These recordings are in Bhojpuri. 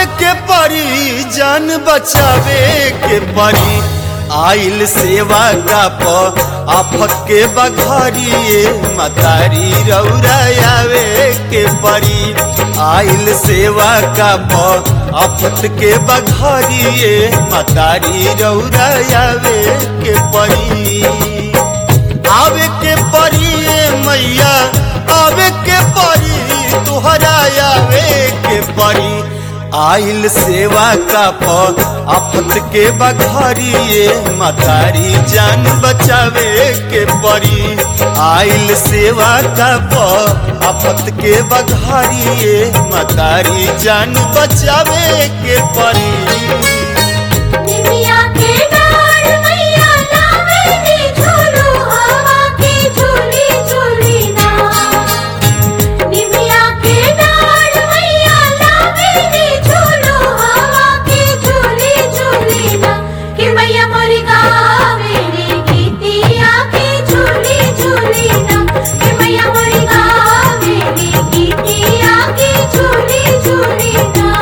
के परी जान बचावे के परी आइल सेवा का प आफत के बघरिए मतारी रौरायावे के परी आइल सेवा का प आफत के बघरिए मतारी रौरायावे के परी आवे के परी मैया आवे के परी तुहरा आवे के परी आइल सेवा का प आफत के बघरिए मतारी जान बचावे के परी आइल सेवा का प आफत के बघरिए मतारी जान बचावे के परी निमिया के डाढ़ मैया लावे नी झूलू हवा की झूली झूली ना निमिया के डाढ़ मैया लावे नी झूलू हवा की झूली झूली ना कि मैया मोरी गावे नी गीतिया की झूली झूली ना कि मैया मोरी गावे नी गीतिया की झूली झूली ना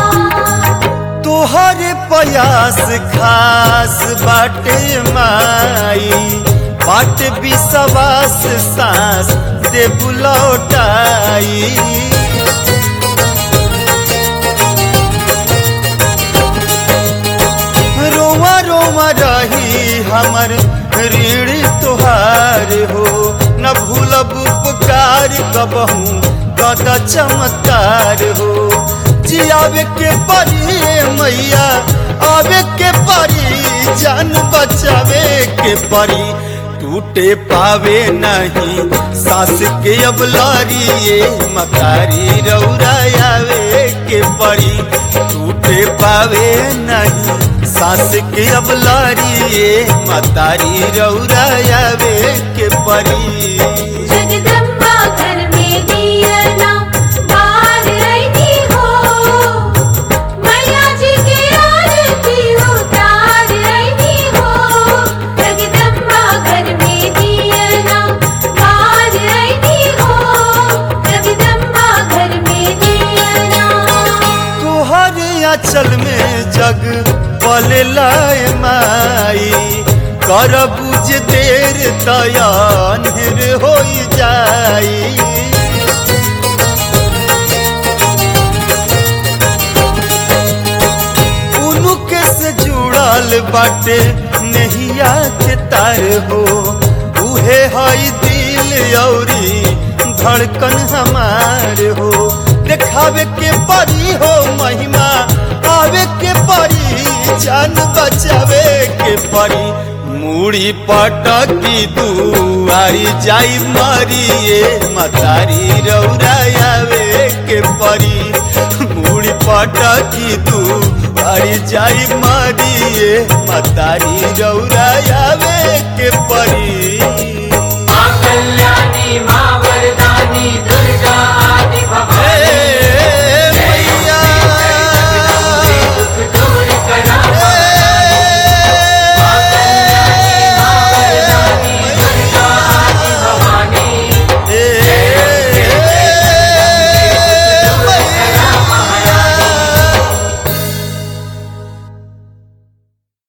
तोहरे प्रयास खास बाटे माई बाट विश्वास सांस दे बुलौटाई रोवा रोवा रही हमर ऋण तोहार हो न भूलब उपकार कबहू गदा चमत्कार हो जियावे के परी मैया आवे के परी जान बचावे के परी टूटे पावे नहीं सास के अब लारिए मकारी रौरायावे के परी टूटे पावे नहीं सास के अब लारिए मतारी रौरायावे के परी जगदम्बा घर में दिया ना बाहर रहती हो मैया जी की आरती उतार रहती हो जगदम्बा घर में दिया ना बाहर रहती हो जगदम्बा घर में दिया ना तोहर अचल में जग पले लाए माई कर बुझ देर तयान्हिर हो जाई उनुके से जुड़ल बाटे नहिया के तार हो उहे हई दिल औरी धड़कन हमार हो देखावे के परी हो महिमा आवे के परी जान बचावे के परी मूड़ी पटकी दुआरी जाई मरिए मतारी रौरायावे के परी मूड़ी पटकी दुआरी जाई मरिए मतारी रौरायावे के परी